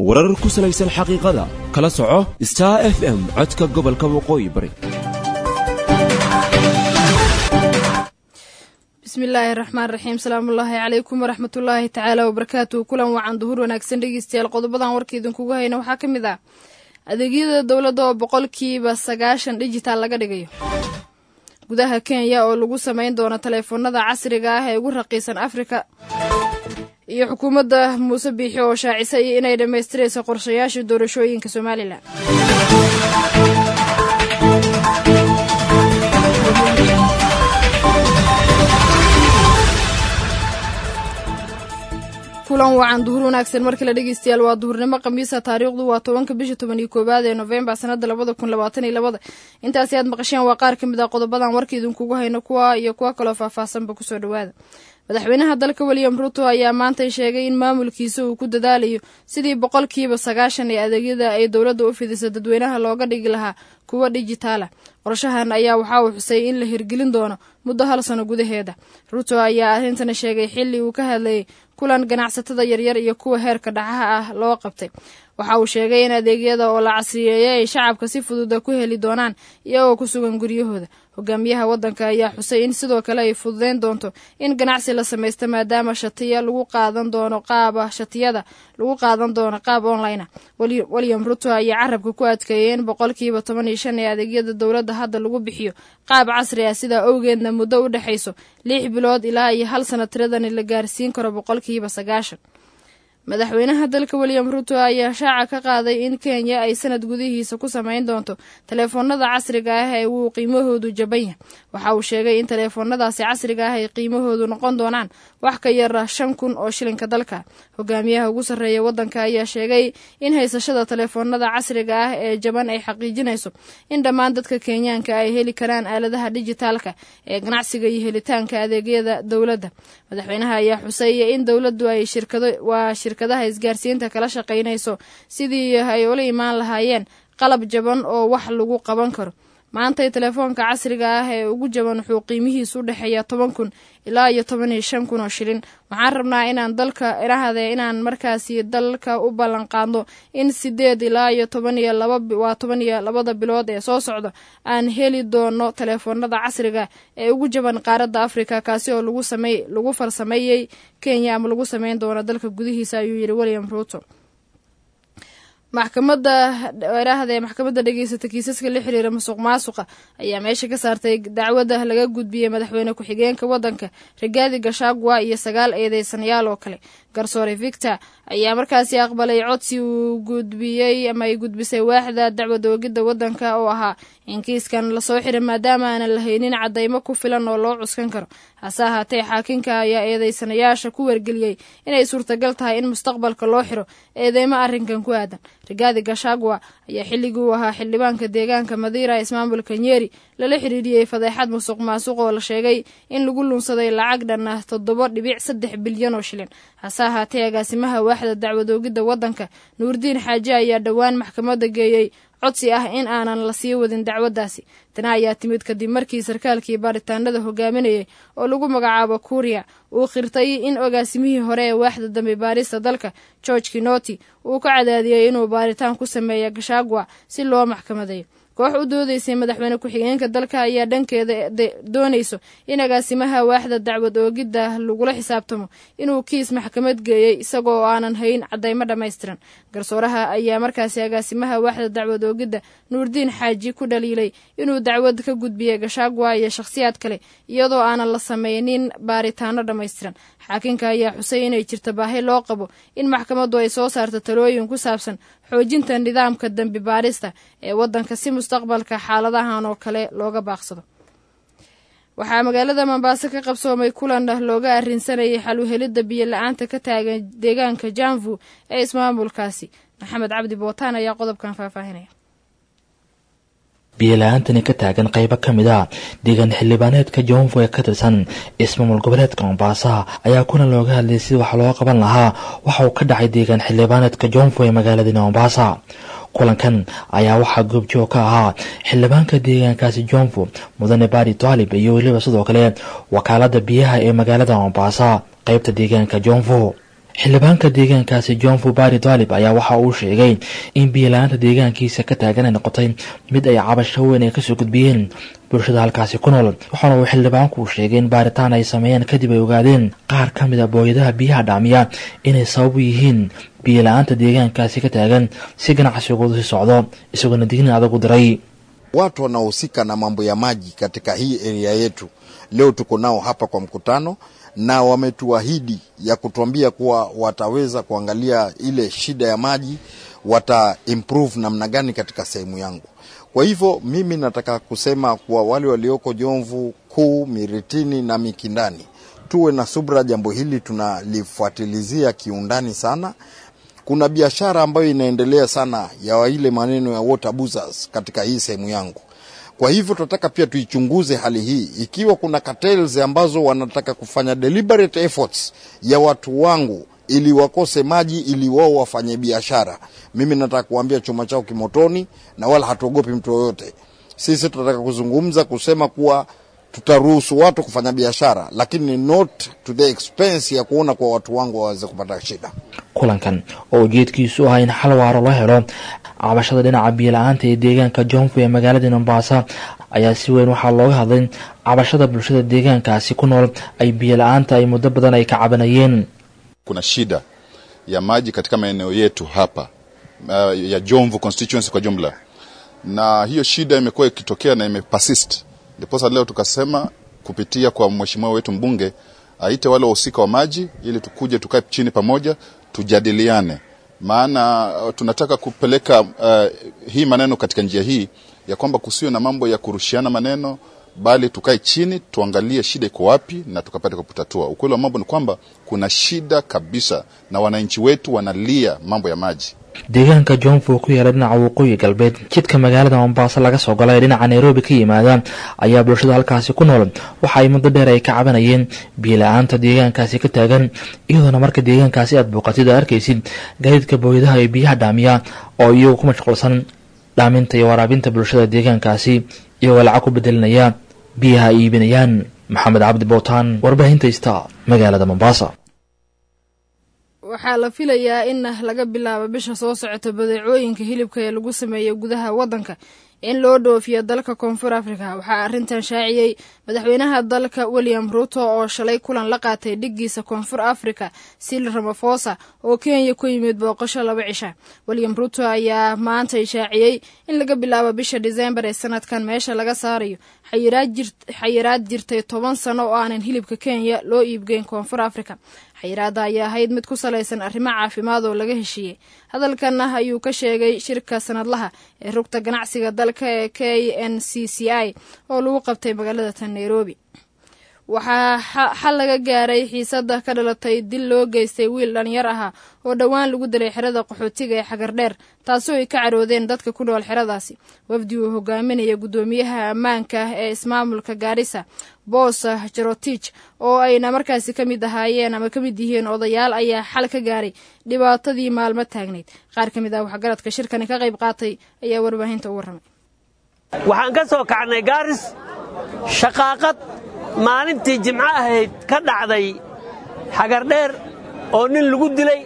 warar ku salaysan xaqiiqada kala soco star f m codka gobolka waqooyi bari bismillaahi raxmaan raxiim salaamullaahi calaykum waraxmatullaahi tacaala wabarakaatuhu kulan wacan duhur wanaagsan dhegeystayaal qodobadan warka idinkugu hayna waxaa ka mid ah adeegyada dowladda oo boqolkiiba sagaashan dhijitaal laga dhigayo gudaha kenya oo lagu samayn doono taleefoonada casriga ah ee ugu raqiisan afrika iyo xukuumadda muuse biixi oo shaacisay inay dhammaystirayso qorshayaasha doorashooyinka somalilan kulan wacan duhur wanaagsan mar kale dhegeystayaal waa duhurnimo khamiisa taariikhdu waa tobanka bisha toban iyo koowaad ee novembar sanada labada kun labaatan iyo labada intaasi aad maqasheen waa qaar ka mid ah qodobadan warka idinkugu hayno kuwa iyo kuwa kaloo faahfaahsanba kusoo dhawaada madaxweynaha dalka william ruto ayaa maantay sheegay in maamulkiisa uu ku dadaalayo sidii boqolkiiba sagaashan ee adeegyada ay dowladda u fidisa dadweynaha looga dhigi lahaa kuwa dhijitaala qorshahan ayaa waxa uu xusay in la hirgelin doono muddo hal sano gudaheeda ruto ayaa arrintana sheegay xilli uu ka hadlayay kulan ganacsatada yaryar iyo kuwa heerka dhaxaha ah loo qabtay waxa uu sheegay in adeegyada oo la casriyeeyay ay shacabka si fududa ku heli doonaan iyagoo ku sugan guryahooda hogaamiyaha waddanka ayaa xusay in sidoo kale ay fududeyn doonto in ganacsi la samaysto maadaama shatiya lagu qaadan doono qaaba shatiyada lagu qaadan doono qaab online william ruto ayaa carabka ku adkeeyay in boqolkiiba toban iyo shan ee adeegyada dowladda hadda lagu bixiyo qaab casri ah sidaa owgeedna muddo u dhexayso lix bilood ilaa iyo hal sana tiradani la gaarsiin karo boqolkiiba sagaashan madaxweynaha dalka william ruto ayaa shaaca ka qaaday in kenya ay sanad gudihiisa ku samayn doonto taleefoonada casriga ah ee uu qiimahoodu jaban yahay waxa uu sheegay in taleefoonadaasi casriga ah ay qiimahoodu noqon doonaan wax ka yara shan kun oo shilinka dalka hogaamiyaha ugu sarreeya waddanka ayaa sheegay in haysashada taleefoonada casriga ah ee jaban ay xaqiijinayso in dhammaan dadka kenyaanka ay heli karaan aaladaha dijitaalka ee ganacsiga iyo helitaanka adeegyada dowladda madaxweynaha ayaa xusay in dowladdu ay shirkado waa shirkadaha isgaarsiinta kala shaqaynayso sidii ay ula imaan lahaayeen qalab jaban oo wax lagu qaban karo maantay telefoonka casriga ah ee ugu jaban wuxuu qiimihiisu u dhexeeyaa toban kun ilaa iyo toban iyo shan kun oo shilin waxaan rabnaa inaan dalka irahde inaan markaasi dalka u ballan qaadno in sideed ilaa iyo toban iyo laba waa toban iyo labada bilood ee soo socda aan heli doono teleefoonada casriga ee ugu jaban qaaradda afrika kaasi oo lagu samey lagu farsameeyey kenya ama lagu sameyn doono dalka gudihiisa ayuu yidhi william ruto maxkamadda eraahda ee maxkamadda dhegeysata kiisaska la xiriira musuq maasuqa ayaa meesha ka saartay dacwadda laga gudbiyey madaxweyne ku-xigeenka waddanka rigaadi gashagwa iyo sagaal eedeysanayaal oo kale garsoore victor ayaa markaasi aqbalay codsi uu gudbiyey ama ay gudbisay waaxda dacwad oogidda waddanka oo ahaa in kiiskan lasoo xiray maadaama aanan lahaynin caddaymo ku filan oo loo cuskan karo hase ahaatee xaakinka ayaa eedeysanayaasha ku wargeliyey inay suurtagal tahay in mustaqbalka loo xiro eedeymo arrinkan ku aadan rigaadi gashagwa ayaa xilligii uu ahaa xildhibaanka deegaanka madiira ismaamulka nyeri lala xiriiriyey fadeexad musuq maasuq oo la sheegay in lagu lunsaday lacag dhan ah toddoba dhibic saddex bilyan oo shilin hase ahaatee agaasimaha waaxda dacwadoogidda waddanka nuurdiin xaaje ayaa dhowaan maxkamadda geeyey codsi ah in aanan la sii wadin dacwaddaasi tani ayaa timid kadib markii sarkaalkii baaritaanada hogaaminayay oo lagu magacaabo kuuriya uu khirtay in ogaasimihii hore ee waaxda dambe baarista dalka george kinoti uu ka cadaadiyey inuu baaritaan ku sameeya gashagwa si loo maxkamadeeyo koox u doodeysay madaxweyne ku-xigeenka dalka ayaa dhankeeda doonayso in agaasimaha waaxda dacwad oogidda lagula xisaabtamo inuu kiis maxkamad geeyey isagoo aanan hayn caddaymo dhammaystiran garsooraha ayaa markaasi agaasimaha waaxda dacwad oogidda nuurdiin xaaji ku dhaliilay inuu dacwad ka gudbiyey gashagwa iyo shakhsiyaad kale iyadoo aanan la sameynin baaritaano dhammaystiran xaakinka ayaa xusay inay jirto baahi loo qabo in maxkamaddu ay soo saarto talooyin ku saabsan xoojinta nidaamka dembi baarista ee waddanka si mustaqbalka xaaladahan oo kale looga baaqsado waxaa magaalada mombaaso ka qabsoomay kulan looga arrinsanayay xaluhelidda biyo la-aanta ka taagan deegaanka janvu ee ismaamulkaasi maxamed cabdi bootaan ayaa qodobkan faahfaahinaya biyola-aantani ka taagan qeybo ka mid a deegaan xildhibaaneedka joonfo ee ka tirsan ismaamul goboleedka mombaasaha ayaa kuna looga hadlayay sida wax looga qaban lahaa waxa uu ka dhacay deegaan xildhibaaneedka joonfo ee magaaladani mombaasa kulankan ayaa waxaa goobjoog ka ahaa xildhibaanka deegaankaasi joonfo mudane baari taalib iyo weliba sidoo kale wakaalada biyaha ee magaalada mombaasa qeybta deegaanka joonfo xildhibaanka deegaankaasi john fubari dalib ayaa waxa uu sheegay in biyola-aanta deegaankiisa ka taagan ay noqotay mid ay cabasho weyn ay kasoo gudbiyeen bulshada halkaasi ku nool waxaana uu xildhibaanku sheegay in baaritaan ay sameeyeen kadib ay ogaadeen qaar ka mid a booyadaha biyaha dhaamiya inay sabab u yihiin biyola-aanta deegaankaasi ka taagan si ganacsigoodu si socdo isagoona dignin adag u diray watu wanaohusika na mambo ya maji katika hii area yetu leo tuko nao hapa kwa mkutano na wametuahidi ya kutuambia kuwa wataweza kuangalia ile shida ya maji, wata improve namna gani katika sehemu yangu. Kwa hivyo mimi nataka kusema kuwa wale walioko Jomvu Kuu, Miritini na Mikindani tuwe na subra, jambo hili tunalifuatilizia kiundani sana. Kuna biashara ambayo inaendelea sana ya ile maneno ya water abusers katika hii sehemu yangu. Kwa hivyo tunataka pia tuichunguze hali hii, ikiwa kuna cartels ambazo wanataka kufanya deliberate efforts ya watu wangu ili wakose maji ili wao wafanye biashara. Mimi nataka kuambia chuma chao kimotoni, na wala hatuogopi mtu yoyote. Sisi tunataka kuzungumza kusema kuwa tutaruhusu watu kufanya biashara, lakini not to the expense ya kuona kwa watu wangu waweze kupata shida. kulankan oo ujeedkiisu ahaa in xal waaro loo helo cabashada dhinaca biyola-aanta ee deegaanka johnfu ee magaalada mombasa ayaa si weyn waxaa looga hadlay cabashada bulshada deegaankaasi ku nool ay biyola-aanta ay muddo badan ay ka cabanayeen kuna shida ya maji katika maeneo yetu hapa uh, ya Jomvu constituency kwa jumla, na hiyo shida imekuwa ikitokea na imepersist. Ndiposa leo tukasema kupitia kwa mheshimiwa wetu mbunge aite wale wahusika wa maji ili tukuje tukae chini pamoja tujadiliane, maana uh, tunataka kupeleka uh, hii maneno katika njia hii ya kwamba kusiwe na mambo ya kurushiana maneno bali tukae chini tuangalie shida iko wapi na tukapata kutatua. Ukweli wa mambo ni kwamba kuna shida kabisa, na wananchi wetu wanalia mambo ya maji. deegaanka johnfu ku yaala dhinaca waqooyi galbeed jidka magaalada mombasa laga soo gala ee dhinaca nairobi ka yimaada ayaa bulshada halkaasi ku nool waxa ay muddo dheer ay ka cabanayeen biyola-aanta deegaankaasi ka taagan iyadoona marka deegaankaasi aad booqatid aad arkaysid gaadiidka booyadaha ee biyaha dhaamiya oo iyagu ku mashquulsan dhaaminta iyo waraabinta bulshada deegaankaasi iyagoo lacag ku bedelinaya biyaha ay iibinayaan maxamed cabdi bowtaan warbaahinta sta magaalada mombasa waxaa la filayaa in laga bilaabo bisha soo socota badeecooyinka hilibka ee lagu sameeyo gudaha waddanka in loo dhoofiyo dalka koonfur afrika waxaa arrintan shaaciyey madaxweynaha dalka william ruto oo shalay kulan la qaatay dhiggiisa koonfur afrika sil ramafosa oo kenya ku yimid booqasho laba cisha william ruto ayaa maanta ishaaciyey in laga bilaabo bisha disembar ee sanadkan meesha laga saarayo xayiraad jirtay toban sano oo aanan hilibka kenya loo iibgeyn koonfur afrika xayiraadda ayaa ahayd mid ku salaysan arrimo caafimaad oo laga heshiiyey hadalkan ah ayuu ka sheegay shirka sanadlaha ee rugta ganacsiga dalka ee k n c c i oo lagu qabtay magaalada tan nairobi waxaa xal laga gaaray xiisada ka dhalatay dil loo geystay wiil dhalinyar ahaa oo dhowaan lagu dilay xerada qaxootiga ee xagardheer taasoo ay ka caroodeen dadka ku nool xeradaasi wafdi uu hogaaminaya guddoomiyaha ammaanka ee ismaamulka gaarisa boos jarotich oo ayna markaasi ka mid ahaayeen ama ka mid yihiin odayaal ayaa xal ka gaaray dhibaatadii maalmo taagnayd qaar ka mid ah waxgaradka shirkani ka qayb qaatay ayaa warbaahinta u warramay waxaan ka soo kacnay gaaris shaqaaqad maalintii jimco ahayd ka dhacday xagardheer oo nin lagu dilay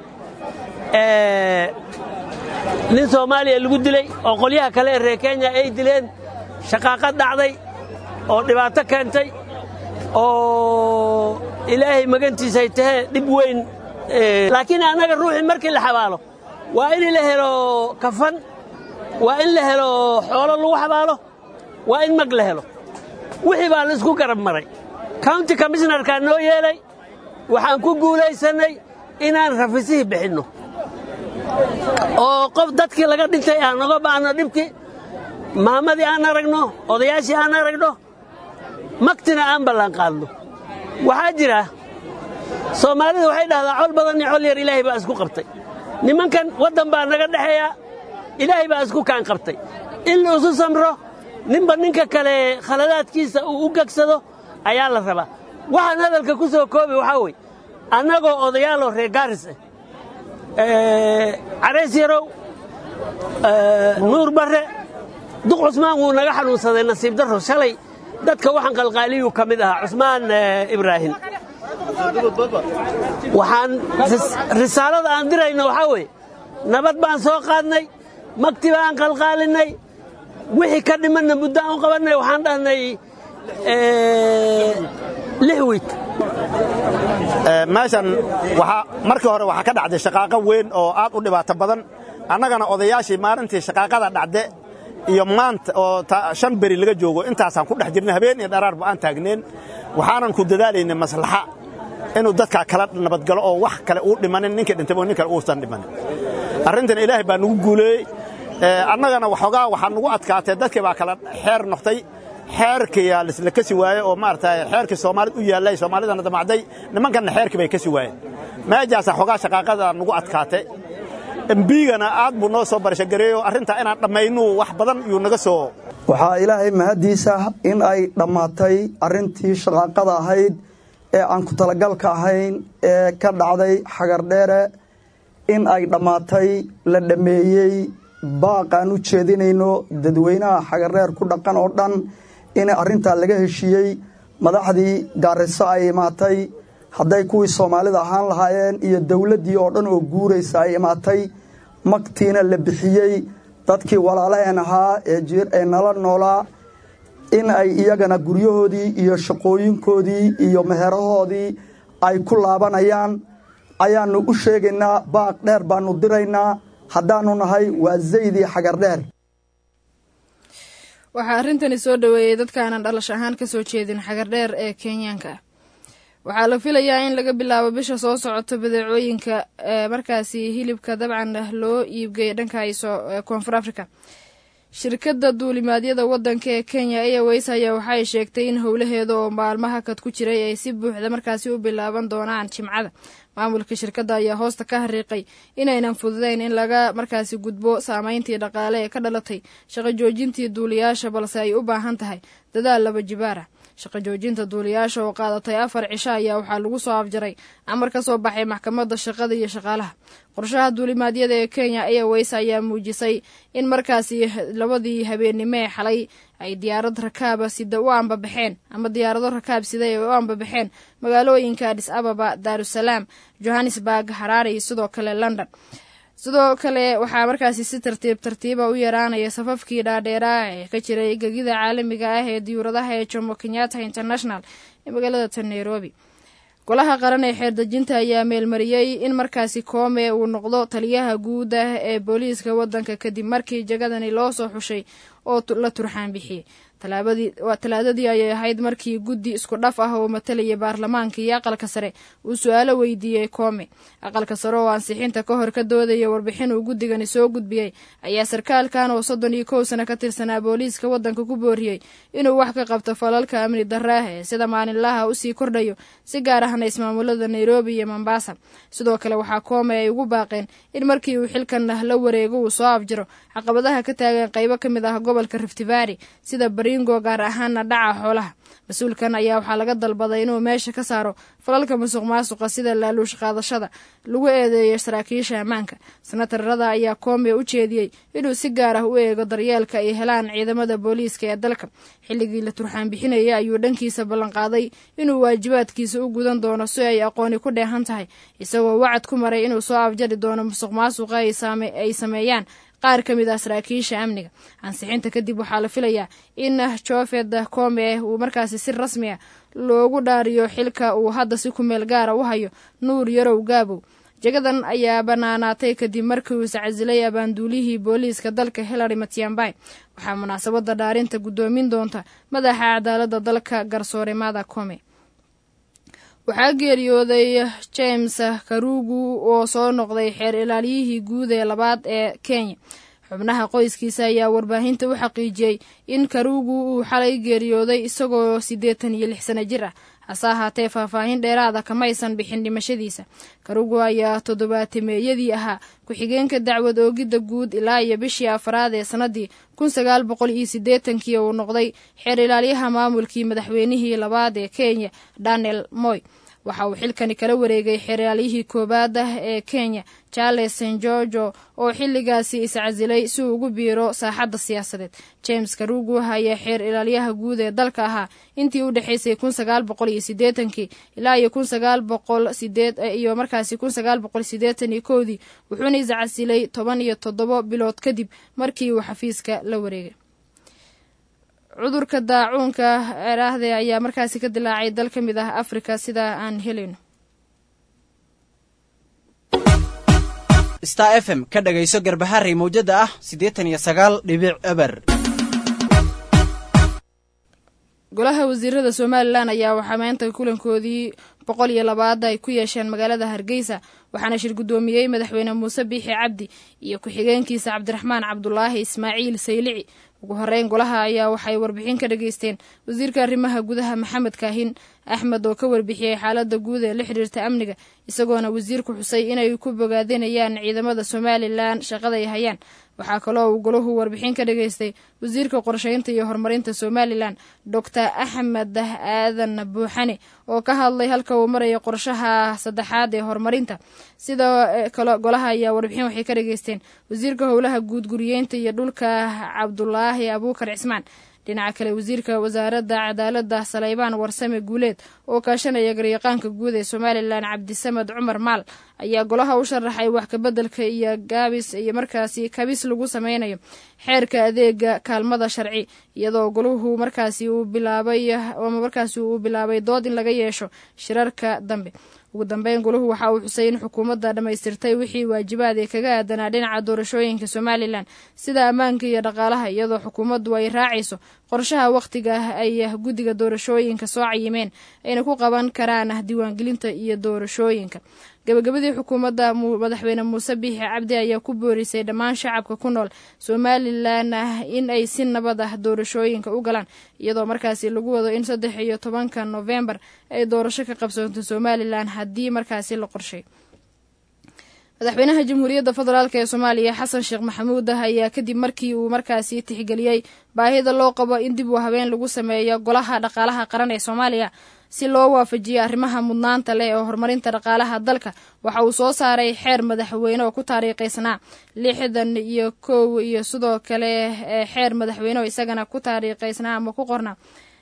nin soomaaliya lagu dilay oo qolyaha kale ee reer kenya ay dileen shaqaaqad dhacday oo dhibaato keentay oo ilaahay magantiisay tahee dhib weyn laakiin annaga ruuxii markii la xabaalo waa in la helo kafan waa in la helo xoolo lagu xabaalo waa in mag la helo wixii baa laisku garab maray county commishnarkaa noo yeelay waxaan ku guulaysannay inaan rafisihii bixinno oo qof dadkii laga dhintay aan noga baahno dhibkii maamadii aan aragno odayaashii aan aragno magtina aan ballanqaadno waxaa jira soomaalidu waxay dhahdaa col badan iyo col yar ilaahay baa isku qabtay nimankan waddan baa naga dhexeeya ilaahay baa isku kaan qabtay in la isu samro ninba ninka kale khaladaadkiisa uu u gegsado ayaa la rabaa waxaan hadalka ku soo koobi waxaa wey annagoo odayaaloo reer gaaris ah carays yarow nuur barre duq cusmaan wuu naga xanuunsaday nasiib darro shalay dadka waxaan qalqaaliyuu ka mid ahaa cusmaan ibraahim waxaan risaalada aan dirayno waxaa weeye nabad baan soo qaadnay magti baan qalqaalinay wixii ka dhimanna muddo aan u qabannay waxaan dhahnay lix wiid meeshan markii hore waxaa ka dhacday shaqaaqo weyn oo aad u dhibaato badan annagana odayaashii maalintii shaqaaqada dhacde iyo maanta oo shan beri laga joogo intaasaan ku dhex jirnay habeen iyo dharaarba aan taagneen waxaanan ku dadaalaynay maslaxa inuu dadkaa kala nabadgalo oo wax kale uu dhimanin ninkii dhintay oo nin kale uusan dhimanin arrintan ilaahay baa nagu guuleeyey annagana waxoogaa waxaa nagu adkaatay dadkii baa kala xeer noqtay xeerkiyaa lisla kasi waaye oo maaragtay xeerkii soomaalid u yaallay soomaalidana damacday nimankanna xeerkii bay kasi waayeen meejaasa xoogaa shaqaaqada nagu adkaatay embigana aad buu noo soo barashagareeyo arrintaa inaan dhammaynu wax badan yuu naga soo waxaa ilaahay mahaddiisa in ay dhammaatay arrintii shaqaaqada ahayd ee aan ku talagalka ahayn ee ka dhacday xagardheere in ay dhammaatay la dhammeeyey baaqaan u jeedinayno dadweynaha xagardheer ku dhaqan oo dhan in arrintaa laga heshiiyey madaxdii gaariso ay imaatay hadday kuwii soomaalida ahaan lahaayeen iyo dowladdii oo dhan oo guuraysa ay imaatay magtiina la bixiyey dadkii walaalaheen ahaa ee nala noolaa in ay iyagana guryahoodii iyo shaqooyinkoodii iyo meherahoodii ay ku laabanayaan ayaannu u sheegaynaa baaq dheer baannu diraynaa haddaannu nahay waa zaydii xagardheer waxaa arrintani soo dhoweeyey dadkaanan dhalash ahaan ka soo jeedin xagardheer ee kenyaanka ah waxaa la filayaa in laga bilaabo bisha soo socoto badeecooyinka markaasi hilibka dabcan loo iibgeeya dhanka koonfur africa shirkadda duulimaadyada waddanka ee kenya airways ayaa waxay sheegtay in howlaheeda oo maalmaha kad ku jiray ay si buuxda markaasi u bilaaban doonaan jimcada maamulka shirkadda ayaa hoosta ka hariiqay inaynan fududeyn in laga markaasi gudbo saameyntii dhaqaale ee ka dhalatay shaqo joojintii duuliyaasha balse ay u baahan tahay dadaal laba jibaar ah shaqo joojinta duuliyaasha oo qaadatay afar cisho ayaa waxaa lagu soo afjaray amar ka soo baxay maxkamadda shaqada iyo shaqaalaha qorshaha duulimaadyada ee kenya airways ayaa muujisay in markaasi labadii habeennimo ee xalay ay diyaarad rakaaba sida u ambabaxeen ama diyaarado rakaab sida ay u ambabaxeen magaalooyinka adis ababa daarusalaam johannesburg haraare iyo sidoo kale london sidoo kale waxaa markaasi si tartiib tartiiba u yaraanaya safafkii dhaadheeraa ee ka jiray gegida caalamiga ah ee diyuuradaha ee jomo kenyatta international ee magaalada tan nairobi golaha qaran ee xeerdejinta ayaa meelmariyey in markaasi koome uu noqdo taliyaha guud ah ee booliiska waddanka kadib markii jagadani loo soo xushay oo la turxaan bixiyey talaadadii ayay ahayd markii guddi isku dhaf ah oo matalaya baarlamaanka iyo aqalka sare uu su-aalo weydiiyey koome aqalka sare oo ansixinta ka hor ka doodaya warbixin uu guddigani soo gudbiyey ayaa sarkaalkan oo soddon iyo kow sano ka tirsanaa booliiska waddanka ku booriyey inuu wax ka qabto falalka amni darraah ee sida maalinlaha usii kordhayo si gaar ahna ismaamulada nairobi iyo mombasa sidoo kale waxaa koome ay ugu baaqeen in markii uu xilkan la wareego uu soo afjiro caqabadaha ka taagan qaybo ka mid ah gobolka riftivary sida baringo gaar ahaana dhaca xoolaha mas-uulkan ayaa waxaa laga dalbaday inuu meesha ka saaro falalka musuq maasuqa sida laaluush qaadashada lagu eedeeyo saraakiisha ammaanka sanatarada ayaa koome u jeediyey inuu si gaar ah u eego daryeelka ay helaan ciidamada booliiska ee dalka xilligii la turxaan bixinayay ayuu dhankiisa ballanqaaday inuu waajibaadkiisa u gudan doono si ay aqooni ku dheehan tahay isagoo wacad ku maray inuu soo afjari doono musuq maasuqa ay sameeyaan qaar ka mid ah saraakiisha amniga ansixinta kadib waxaa la filayaa in jofed koome uu markaasi si rasmi ah loogu dhaariyo xilka uu hadda si kumeel gaara u hayo nuur yarow gaabow jagadan ayaa banaanaatay kadib markii uu iscasilay abaanduulihii booliiska dalka hillary matiambay waxaa munaasabada dhaarinta guddoomin doonta madaxa cadaaladda dalka garsoore mada koome waxaa geeriyooday james karugu oo soo noqday xeer ilaaliyihii guud ee labaad ee kenya xubnaha qoyskiisa ayaa warbaahinta u xaqiijiyey in karugu uu xalay geeriyooday isagoo siddeetan iyo lix sano jir ah hase ahaatee faahfaahin dheeraada kamaysan bixin dhimashadiisa karugu ayaa toddobaatemeeyadii ahaa ku-xigeenka dacwad oogidda guud ilaa iyo bishii afraad ee sannadii kun sagaal boqol iyo siddeetankii uu noqday xeer ilaalyaha maamulkii madaxweynihii labaad ee kenya daniel moy waxa uu xilkani kala wareegay xeraalyihii koowaad ah ee kenya charles st georgo oo xilligaasi iscasilay si uu ugu biiro saaxadda siyaasadeed james karugu ayaa xeer ilaalyaha guud ee dalka ahaa intii u dhexaysay kun sagaal boqol iyo sideetankii ilaa iyo kun sagaal boqol sideed iyo markaasi kun sagaal boqol sideetan iyo kowdii wuxuuna iscasilay toban iyo toddobo bilood kadib markii uu xafiiska la wareegay cudurka daacuunka eraahde ayaa markaasi ka dilaacay dal ka mid ah afrika sidaa aan helayno star f m ka dhagayso garbaharey mawjada ah siddeetan iyo sagaal dhibic eber golaha wasiirada somalilan ayaa waxaa maanta kulankoodii boqol iyo labaada ay ku yeesheen magaalada hargeysa waxaana shir guddoomiyey madaxweyne muuse biixi cabdi iyo ku-xigeenkiisa cabdiraxmaan cabdulaahi ismaaciil saylici ugu horeyn golaha ayaa waxay warbixin ka dhageysteen wasiirka arrimaha gudaha maxamed kaahin axmed oo ka warbixiyey xaalada guud ee la xidhiirta amniga isagoona wasiirku xusay inay ku bogaadinayaan ciidamada somalilan shaqada ay hayaan waxaa kaloo uu golahu warbixin ka dhageystay wasiirka qorsheynta iyo horumarinta somalilan doctor axmed aadan buuxane oo ka hadlay halka uu marayo qorshaha saddexaad ee horumarinta sida kale golaha ayaa warbixin waxay ka dhageysteen wasiirka howlaha guud guriyeynta iyo dhulka cabdulaahi abuukar cismaan dhinaca kale wasiirka wasaaradda cadaaladda saleybaan warsame guuleed oo kaashanaya garyaqaanka guud ee somalilan cabdisamed cumar maal ayaa golaha u sharaxay wax kabeddelka iyo gaabis iyo markaasi kabis lagu sameynayo xeerka adeega kaalmada sharci iyadoo golahu markaasi uu bilaabay ama markaasi uu bilaabay dood in laga yeesho shirarka dambe ugu dambeyn golahu waxa uu xusay in xukuumadda dhammaystirtay wixii waajibaad ee kaga aadanaa dhinaca doorashooyinka somalilan sida ammaanka iyo dhaqaalaha iyadoo xukuumaddu ay raacayso qorshaha wakhtiga ay guddiga doorashooyinka soo cayimeen ayna ku qaban karaan diiwaangelinta iyo doorashooyinka gabagabadii xukuumadda madaxweyne muuse biixi cabdi ayaa ku boorisay dhammaan shacabka ku nool somalilan in ay si nabad ah doorashooyinka u galaan iyadoo markaasi lagu wado in saddex iyo tobanka novembar ay doorasho ka qabsoonto somalilan haddii markaasi la qorshay madaxweynaha jamhuuriyadda federaalk ee soomaaliya xasan sheekh maxamuud ah ayaa kadib markii uu markaasi tixgeliyey baahida loo qabo in dib u habeen lagu sameeyo golaha dhaqaalaha qaran ee soomaaliya si loo waafajiyo arrimaha mudnaanta leh ee horumarinta dhaqaalaha dalka waxa uu soo saaray xeer madaxweyne oo ku taariikhaysnaa lixdan iyo kow iyo sidoo kale xeer madaxweyne oo isagana ku taariikhaysnaa ama ku qorna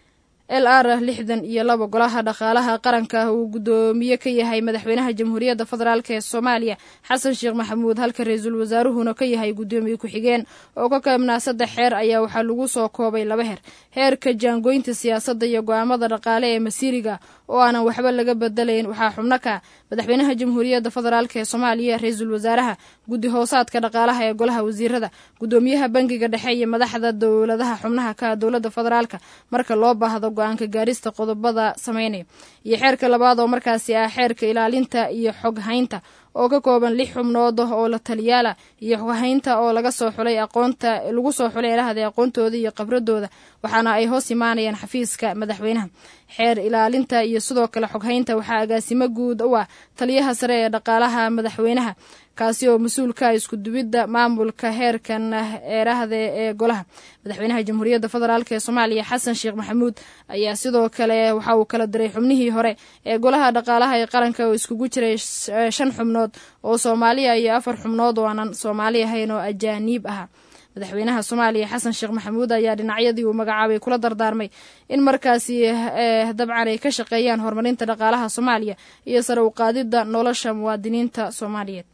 l r lixdan iyo laba golaha dhaqaalaha qaranka uu guddoomiye ka yahay madaxweynaha jamhuuriyadda federaalk ee soomaaliya xasan sheekh maxamuud halka ra-iisul wasaaruhuna ka yahay guddoomiye ku-xigeen oo ka kaebnaa saddex xeer ayaa waxaa lagu soo koobay laba heer heerka jaangoynta siyaasadda iyo go-aamada dhaqaale ee masiiriga oo aanan waxba laga bedelayn waxaa xubno ka madaxweynaha jamhuuriyadda federaalk ee soomaaliya ra-iisul wasaaraha guddi hoosaadka dhaqaalaha ee golaha wasiirada guddoomiyaha bangiga dhexe iyo madaxda dowladaha xubnaha ka dowladda federaalka marka loo baahdo go-aanka gaarista qodobada sameynaya iyo xeerka labaad oo markaasi ah xeerka ilaalinta iyo xoghaynta oo ka kooban lix xubnood oo la taliyaala iyo xoghaynta oo laga soo xulay aqoonta lagu soo xulay elahda aqoontooda iyo khibradooda waxaana ay hoos imaanayaan xafiiska madaxweynaha xeer ilaalinta iyo sidoo kale xoghaynta waxaa agaasimo guud u ah taliyaha sare ee dhaqaalaha madaxweynaha kaasi oo mas-uulka isku dubidda maamulka heerkan eerahda ee golaha madaxweynaha jamhuuriyadda federaalk ee soomaaliya xasan sheekh maxamuud ayaa sidoo kale waxa uu kala diray xubnihii hore ee golaha dhaqaalaha ee qaranka oo iskugu jiray shan xubnood oo soomaaliya iyo afar xubnood oo aanan soomaali ahayn oo ajaaniib ahaa madaxweynaha soomaaliya xasan sheekh maxamuud ayaa dhinacyadii uu magacaabay kula dardaarmay in markaasi dabcan ay ka shaqeeyaan horumarinta dhaqaalaha soomaaliya iyo sare u qaadidda nolosha muwaadiniinta soomaaliyeed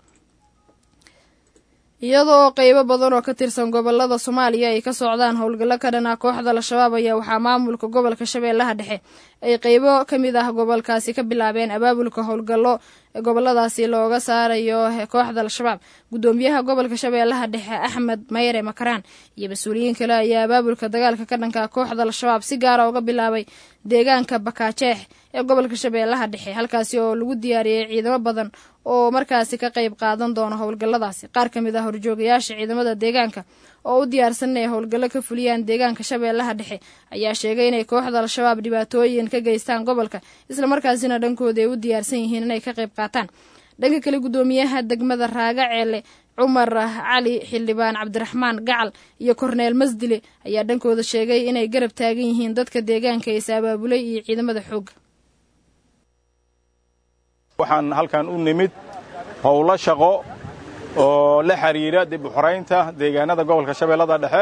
iyadoo qeybo badan oo ka tirsan gobolada soomaaliya ay ka socdaan howlgallo ka dhan ah kooxda al-shabaab ayaa waxaa maamulka gobolka shabeellaha dhexe ay qeybo ka mid ah gobolkaasi ka bilaabeen abaabulka howlgallo goboladaasi looga saarayo kooxda al-shabaab guddoomiyaha gobolka shabeellaha dhexe axmed mayre makaraan iyo mas-uuliyiin kale ayaa abaabulka dagaalka ka dhanka kooxda al-shabaab si gaara uga bilaabay deegaanka bakaajeex ee gobolka shabeellaha dhexe halkaasi oo lagu diyaariyey ciidamo badan oo markaasi ka qayb qaadan doono howlgalladaasi qaar ka mid ah horjoogayaasha ciidamada deegaanka oo u diyaarsan inay howlgallo ka fuliyaan deegaanka shabeellaha dhexe ayaa sheegay inay kooxda al-shabaab dhibaatooyin ka geystaan gobolka islamarkaasina dhankooda ay u diyaarsan yihiin inay ka qayb qaataan dhanka kale guddoomiyaha degmada raaga ceele cumar cali xildhibaan cabdiraxmaan gacal iyo korneel masdile ayaa dhankooda sheegay inay garab taagan yihiin dadka deegaanka is abaabulay iyo ciidamada xoogga waxaan halkan u nimid howlo shaqo oo la xiriira dib u xoraynta deegaanada gobolka shabeellada dhexe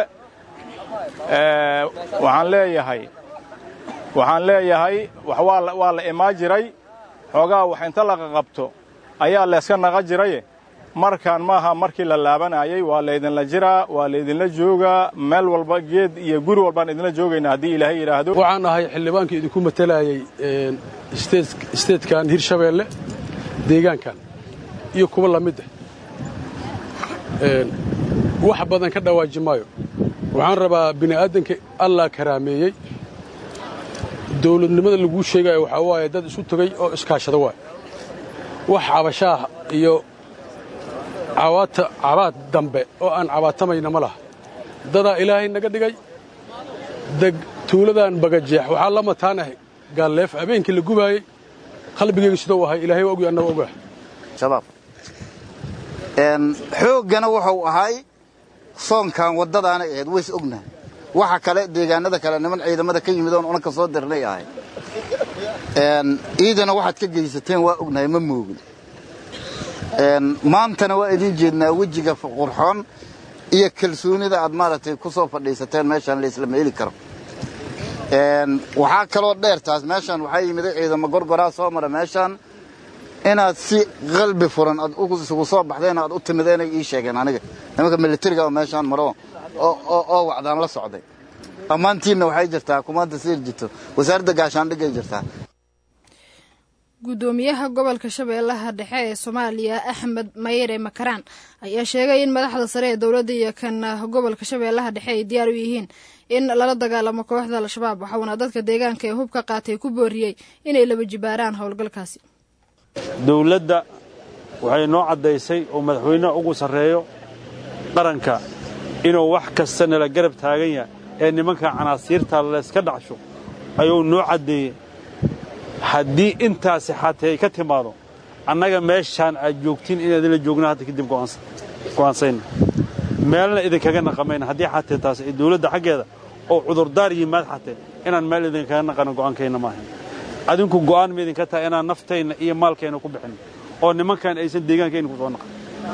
waxaan leeyahay waxaan leeyahay wax waa la imaa jiray xoogaa wax inta laqa qabto ayaa layska naqa jiraye markaan maaha markii la laabanayay waa laydinla jiraa waa laydinla joogaa meel walba geed iyo guri walbaan idinla joogaynaa haddii ilaahay yidhaahdo waxaan ahay xildhibaankii idinku matalayay isteedkan hirshabeelle deegaankan iyo kuwa la mid ah wax badan ka dhawaaji maayo waxaan rabaa bini'aadanka allah karaameeyey dawladnimada laguu sheegayo waxaa waaye dad isu tegay oo iskaashada waay wax cabashaah iyo cabaad dambe oo aan cabaatamayna ma laha dadaa ilaahay naga dhigay deg tuuladan bagajeex waxaa la mataanahay gaalleef habeenkii la gubaayey qalbigayga sidou ahay ilaahay waa ogi annaga ogaah shabaab xooggana wuxuu ahay soonkan waddadaanay ahayd ways ognahay waxa kale deegaanada kale niman ciidamada ka yimid oon unanka soo dirnay ahay iidana waxaad ka geysateen waa ognahay ma moogin maantana waa idiin jeednaa wejiga qurxoon iyo kalsoonida aad maaragtay ku soo fadhiisateen meeshaan laislama heli karo waxaa kaloo dheer taas meeshaan waxaa yimiday ciidamo gorgoraa soo mara meeshaan inaad si qalbi furan aad isugu soo baxdeen aad u timideenay ii sheegeen aniga nimanka militariga oo meeshaan maro oo wacdaan la socday ammaantiinna waxay jirtaa kumaanta siir jirto wasaaradda gaashaandhigay jirtaa guddoomiyaha gobolka shabeellaha dhexe ee soomaaliya axmed mayere makaraan ayaa sheegay in madaxda sare ee dowladda iyo kan gobolka shabeellaha dhexe ay diyaar u yihiin in lala dagaalamo kooxda al-shabaab waxauna dadka deegaanka ee hubka qaatay ku booriyey inay laba jibaaraan howlgalkaasi dowladda waxay noo caddaysay oo madaxweynaha ugu sarreeyo qaranka inuu wax kasta nala garab taagan yahay ee nimanka canaasiirta layska dhacsho ayuu noo caddeeyey haddii intaasi xatee ay ka timaado annaga meeshaan aad joogtiin inaad ila joogna hadda kadib go'aansayna meelna idinkaga naqamayna haddii xatee taas ay dawladda xaggeeda oo cudurdaar yimaad xatee inaan meel idinkaga naqano go'aankayna maahan adinku go'aan ma idinka tahay inaan naftayna iyo maalkayna ku bixinno oo nimankan aysan deegaankayna ku soo naqan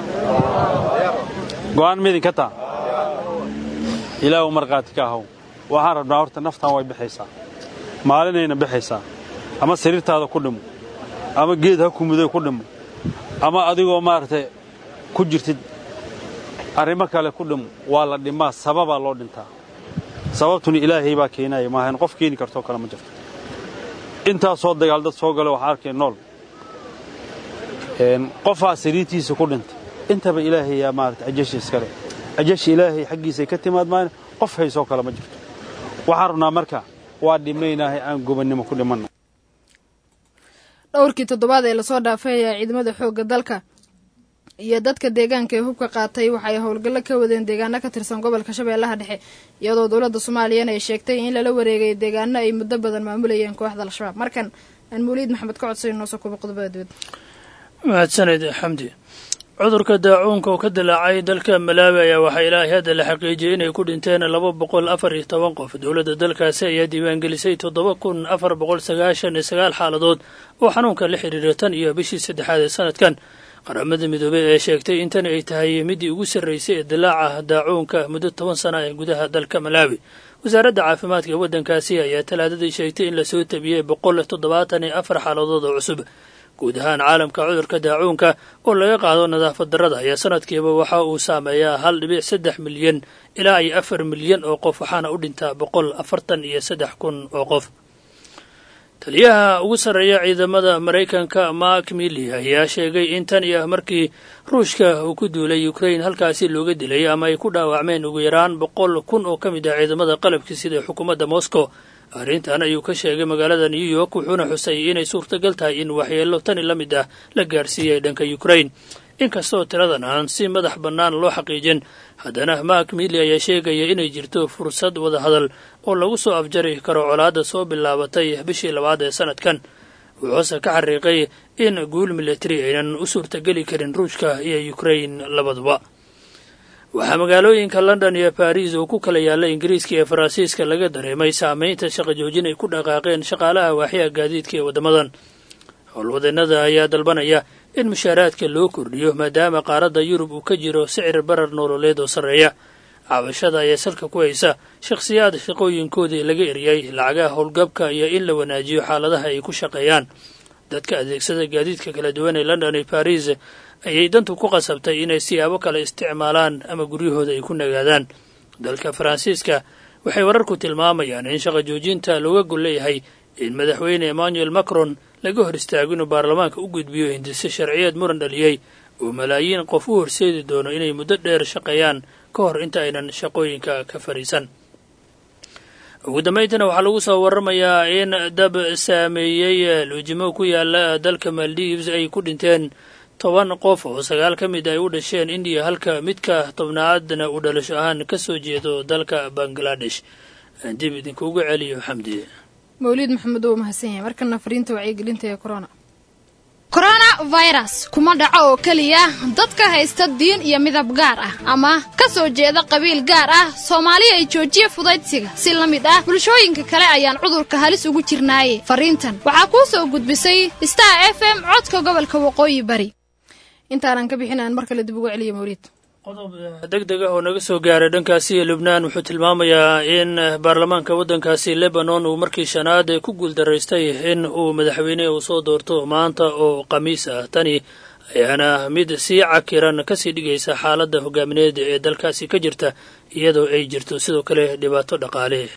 go'aan ma idinka taha ilaahu markhaati ka ahaw waxaan rabnaa horta naftaan way bixaysaa maalinayna bixaysaa ama sariirtaada ku dhimo ama geed ha kumuday ku dhimo ama adigoo maaragtay ku jirtid arrimo kale ku dhimo waa la dhimaa sababaa loo dhintaa sababtuna ilaahay baa keenaya maahan qof keeni kartoo kale ma jirto intaasoo dagaal dad soo gala waxaa arkay nool qofaa sariirtiisa ku dhintay intaba ilaahay yaa maarata ajashi iskale ajashi ilaahay xaggiisay ka timaad maana qof haysoo kale ma jirto waxaan rabnaa marka waa dhimaynahay aan gobannimo ku dhimanno dhowrkii toddobaad ee lasoo dhaafay ayaa ciidamada xoogga dalka iyo dadka deegaanka ee hubka qaatay waxay howlgallo ka wadeen deegaano ka tirsan gobolka shabeellaha dhexe iyadoo dowladda soomaaliyana ay sheegtay in lala wareegay deegaano ay muddo badan maamulayeen kooxda al-shabaab markan aan muliid maxamed ka codsay noo soo kuba qodobada dibadda mahadsaned xamdi cudurka daacuunka oo ka dilaacay dalka malaawi ayaa waxaa ilaahay hadda la xaqiijiyey inay ku dhinteen laba boqol afar iyo toban qof dowladda dalkaasi ayaa diiwaangelisay toddoba kun afar boqol sagaashan iyo sagaal xaaladood oo xanuunka la xidhiira tan iyo bishii saddexaad ee sanadkan qaramada midoobey ee sheegtay in tan ay tahay middii ugu sarraysay ee dilaaca daacuunka muddo toban sana ee gudaha dalka malaawi wasaaradda caafimaadka ee waddankaasi ayaa talaadadii sheegtay in lasoo tabiyey boqol toddobaatan iyo afar xaaladood oo cusub guud ahaan caalamka cudurka daacuunka oo laga qaado nadaafad darrada ayaa sanadkiiba waxa uu saameeyaa hal dhibic saddex milyan ilaa iyo afar milyan oo qof waxaana u dhintaa boqol afartan iyo saddex kun oo qof taliyaha ugu sarreeya ciidamada maraykanka mark milly ayaa sheegay in tan iyo markii ruushka uu ku duulay ukrain halkaasi looga dilay ama ay ku dhaawacmeen ugu yaraan boqol kun oo ka mid ah ciidamada qalabka sida xukuumadda moscow arrintan ayuu ka sheegay magaalada new york wuxuuna xusay inay suurtagal tahay in waxyeello tani la mid ah la gaarsiiyay dhanka ukrain inkastoo tiradan aan si madax bannaan loo xaqiijin haddana mark milly ayaa sheegaya inay jirto fursad wadahadal oo lagu soo afjari karo colaadda soo bilaabatay bishii labaad ee sanadkan wuxuuse ka xariiqay in guul militari aynan u suurtageli karin ruushka iyo ukrain labaduba waxaa magaalooyinka london iyo baris oo ku kala yaalla ingiriiska iyo faransiiska laga dareemay saameynta shaqa joojin ay ku dhaqaaqeen shaqaalaha waaxyaha gaadiidka ee waddamadan howlwadeennada ayaa dalbanaya in mushaaraadka loo kordhiyo maadaama qaaradda yurub uu ka jiro sicir barar nololeed oo sarreeya cabashada ayaa salka ku haysa shakhsiyaad shaqooyinkoodii laga eriyay lacagaha howlgabka iyo in la wanaajiyo xaaladaha ay ku shaqeeyaan dadka adeegsada gaadiidka kala duwan ee london iyo baris ayay dantu ku qasabtay inay siyaabo kale isticmaalaan ama guryahooda ay ku nagaadaan dalka faransiiska waxay wararku tilmaamayaan in shaqa joojinta looga gol leeyahay in madaxweyne emmanuel macron laga hor istaago inuu baarlamaanka u gudbiyo hindise sharciyeed muran dhaliyey oo malaayiin qof u horseedi doono inay muddo dheer shaqeeyaan ka hor inta aynan shaqooyinka ka fadhiisan ugu dambayntana waxaa lagu soo waramayaa in dab saameeyey luujimo ku yaala dalka maldives ay ku dhinteen toban qof oo sagaal ka mid ay u dhasheen indiya halka midka tobnaadna uu dhalasho ahaan ka soo jeedo dalka bangladesh dib idinkuugu celiyo xamdi mawliid maxamed oo mahadsan yahay markana fariinta wacyigelinta ee corona coronavirus kuma dhaco oo keliya dadka haysta diin iyo midab gaar ah ama ka soo jeeda qabiil gaar ah soomaaliya ay joojiya fudaydsiga si la mid ah bulshooyinka kale ayaan cudurka halis ugu jirnaaye fariintan waxaa kuu soo gudbisay star f m codka gobolka waqooyi bari intaanan ka bixin aan mar kale dib ugu celiya mawliid deg deg ah oo naga soo gaaray dhankaasi lubnaan wuxuu tilmaamayaa in baarlamaanka waddankaasi lebanon uu markii shanaad ku guuldaraystay in uu madaxweyne uu soo doorto maanta oo khamiis ah tani ayaana mid sii cakiran kasii dhigaysa xaaladda hogaamineed ee dalkaasi ka jirta iyadoo ay jirto sidoo kale dhibaato dhaqaale